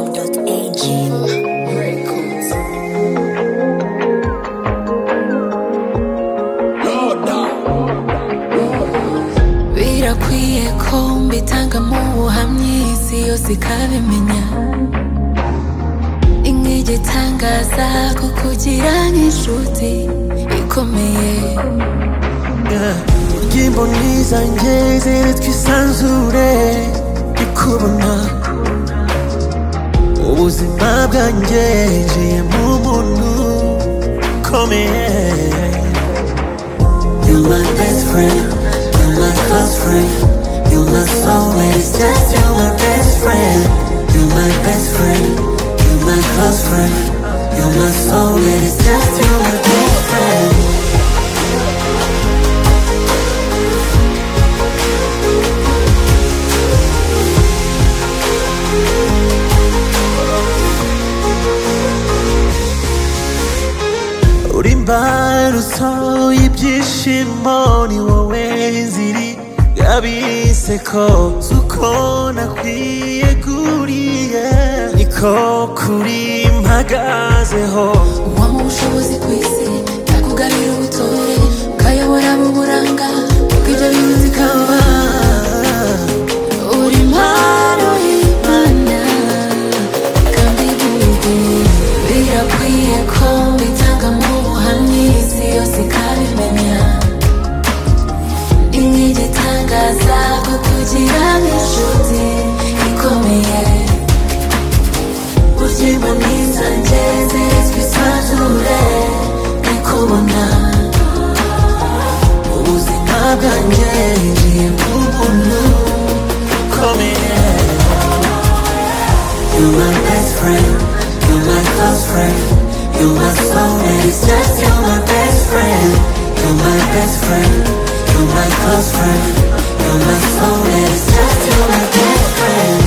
mediachoice.com.ag birakwiye ko mbitangamo ubuhamya iyi si yose ikabimenya ni nk'igitangaza kukugira nk'inshuti ikomeye imboni zanjye ziri twisanzure ndikubona ubuzima bwanjye njiye mu muntu ukomeye You're my best friend, you're my close friend, you're my soulmate, it's just you're my best friend. You're my best friend, you're my close friend, you're my soulmate, it's just you're my best friend. uri imbarutso y'ibyishimo ni wowe nziri yabiseko si uko nakwiye kuriye niko kuri mpagazeho uwampa ubushobozi ku isi yakugarira ubutore ukayobora mu buranga bw'ibyo bintu zikaba uri impano y'imana kandi igihugu birakwiye ko bitanga mu buhamya isi yose ikabimenya ni nk'igitangaza kukugira nk'inshuti ikomeye Uzima nizanjye zizwi sanzure Nikubona ubuzima bwanjye ngiye mu muntu ukomeye You're my best friend, you're my close friend, you're my soulmate, it's just you're my best friend. You're my best friend, you're my close friend, you're my soulmate, it's just you're my best friend.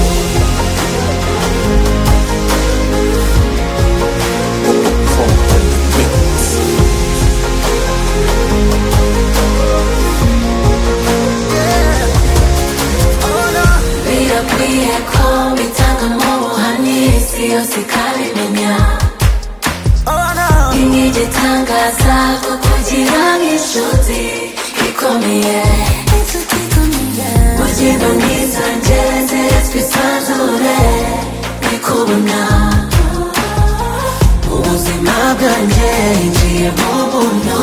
birakwiye ko bitanga mu buhamya isi yose ikabimenya oh no ni nk'igitangaza kukugira nk'inshuti ikomeye Uzima nizanjye zizwi sanzure Nikubona ubuzima bwanjye ngiye mu muntu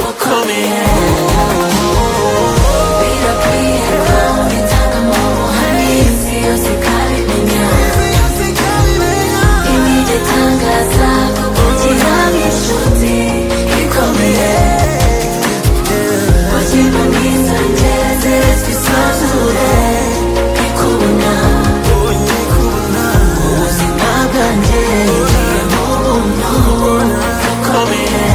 ukomeye birakwiye ko bitanga mu buhamya isi yose ikabimenya Imigitangaza kukugira nk'inshuti ikomeye Ubuzima bwiza ngeze twisanzure Nikubona Ubuzima bwanjye ngiye mu buntu bukomeye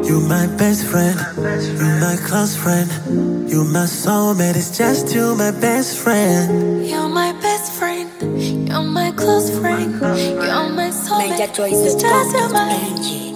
You're my best friend, you're my close friend, you're my soulmate, it's just you, my best friend. You're my best friend, you're my close friend, you're my soulmate. It's just your mind. mediachoice.com.ag